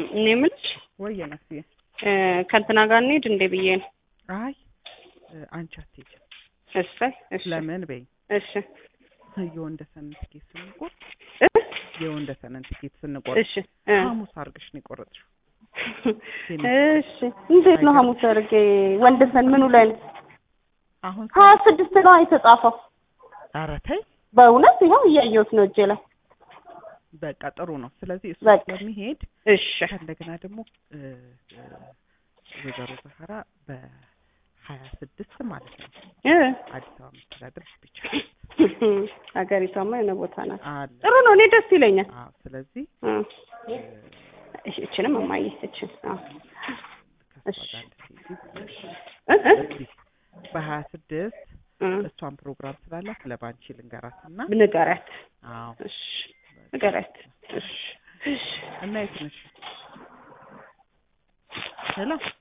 እኔ የምልሽ ወየ መስዬ እ ከእንትና ጋር እንሂድ እንዴ ብዬ ነው። አይ እ አንቺ አትሄጂም። እሰይ እሺ ለምን በይ እሺ የወንደሰንን ትኬት ስንቆርጥ እ የወንደሰንን ትኬት ስንቆርጥ እሺ እ ሐሙስ አድርገሽ ነው የቆረጥሽው። እሺ እንዴት ነው ሐሙስ አድርጌ ወንደሰን ምኑ ላይ ነው? አሁን ሀያ ስድስት ነው የተጻፈው። ኧረ ተይ በእውነት ይኸው እያየሁት ነው እጄ ላይ። በቃ ጥሩ ነው። ስለዚህ እሱ በቃ። ስለሚሄድ እሺ ከእንደገና ደግሞ እ እ ወይዘሮ ዛህራ በሀያ ስድስት ማለት ነው እ አዲስ አበባ መስተዳድር ብቻ ሀገሪቷማ የሆነ ቦታ ናት። አለ። ጥሩ ነው። እኔ ደስ ይለኛል። አዎ ስለዚህ እ እ እሺ እችንም እማዬ እችን አዎ ከእሷ እሺ። ጋር እንድትሄጂ እ እ እስኪ በሀያ ስድስት እ እሷን ፕሮግራም ስላላት ለባንቺ ልንገራትና ንገሪያት። አዎ እሺ ንገሪያት። እሺ እሺ እና የት ነሽ? ሄሎ